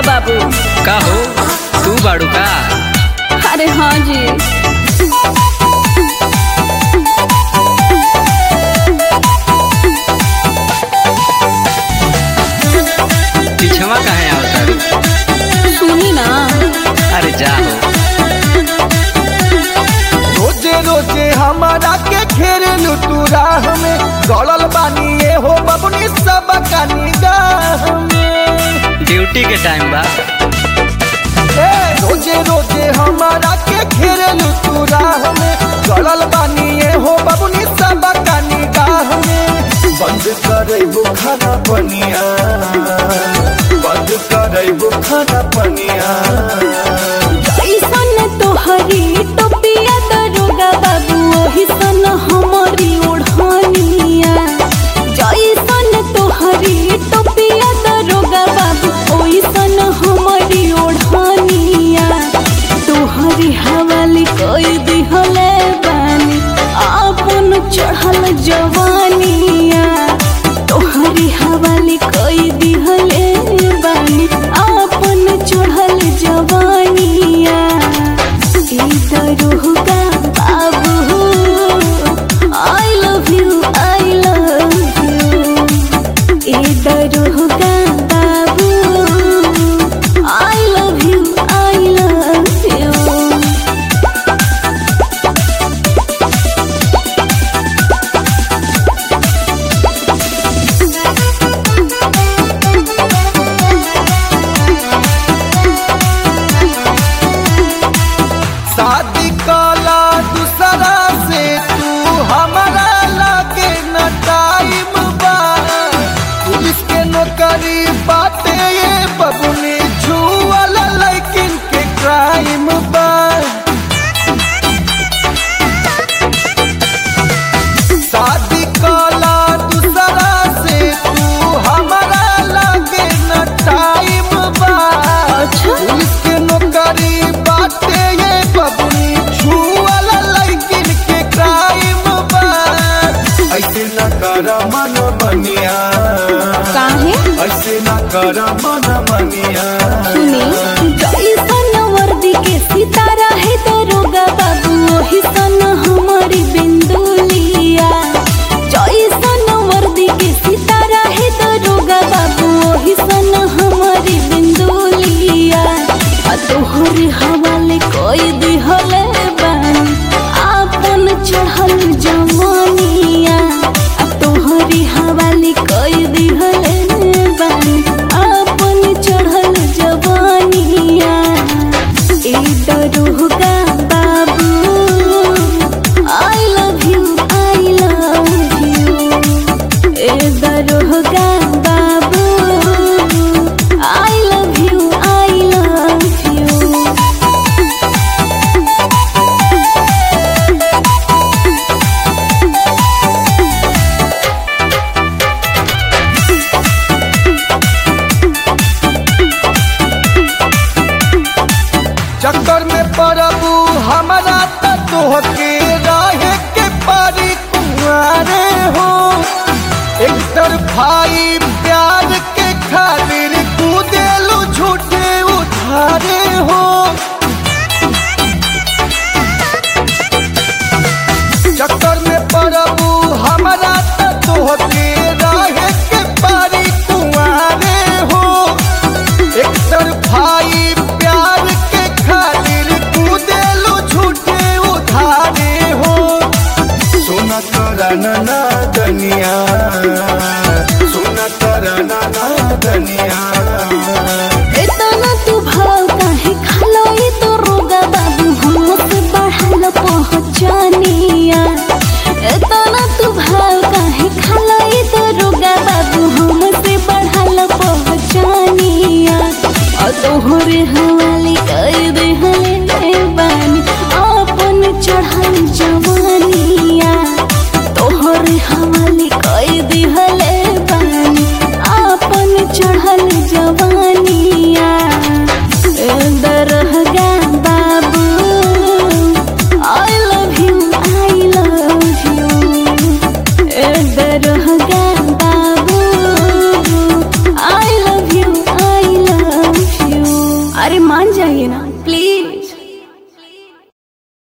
बाबू का हो तू बाड़ू का अरे हाँ जी पिछवा काहे आवता सुनी ना अरे जा हो रोजे रोजे हमारा के घेरेलू तू राह में गड़ल बानी ये हो बबुनी सब का निगाह में ड्यूटी के टाइम बा ए, रोजे रोजे हमारा के घेरेलू तू राह में गड़ल बानी ये हो बबुनी सब का निगाह में बंद करे खाना पनिया बंद करे खाना पनिया ऐसन तोहरी टोपिया दरोगा बाबू ओही सन हमारी ओढ़निया जैसन तोहरी टोपिया दरोगा बाबू ओही सन हमारी ओढ़निया तोहरी हवाली कोई दिहले बानी आपन चढ़ल जवानिया तोहरी हवाली कोई दिहले बानी आपन चढ़ल जवानिया ई दरोगा बाबू I love you I love you ई दरोगा बाबू I love you I love you शादी काला दूसरा से तू हमारा लागे न टाइम बा पुलिस के नौकरी बाटे ये बबुनी छुअल लेकिन के क्राइम बा शादी काला दूसरा से तू हमारा लागे न टाइम बा पुलिस के नौकरी बाटे ये बबुनी छुअल लेकिन के क्राइम बा ऐसे न कर मन बनिया काहे ऐसे न कर मन बनिया सुनी जैसन वर्दी के सितारा है दरोगा बाबू ओही सन हमारी बिंदुलिया जैसन वर्दी के सितारा है दरोगा बाबू ओही सन हमारी बिंदुलिया आ तोहर हवाले कोई दिहले बानी आपन चढ़ल जवानिया आ तोहरी हवाले कोई दिहले बानी आपन चढ़ल जवानिया ए दरोगा बाबू I love you I love you ए दरोगा बाबू I love you I love you चक्कर में पड़बू हमारा त तोहके रहे के पारी कुआरे हो एक तरफाई प्यार के खातिर कूदेलू झूठे उधारे हो चक्कर में पड़बू हमारा त तोहके रहे के पारी कुआरे हो एक तरफाई प्यार के खातिर कूदेलू झूठे उधारे हो सोना करना ना दनिया सोना करना ना दनिया इतना तू भाव काहे खालो ये तो रोगा बाबू हमसे बढ़ल पहचानिया इतना तू भाव काहे खालो ये तो रोगा बाबू हमसे बढ़ल पहचानिया और तोहरे हवाले कर दे हले बानी अपन चढ़ल जवानिया तोहरे हवाले कर दे हले बानी अपन चढ़ल जवानिया ए दरहगा बाबू I love you I love you ए दरहगा बाबू I love you I love you बताइए ना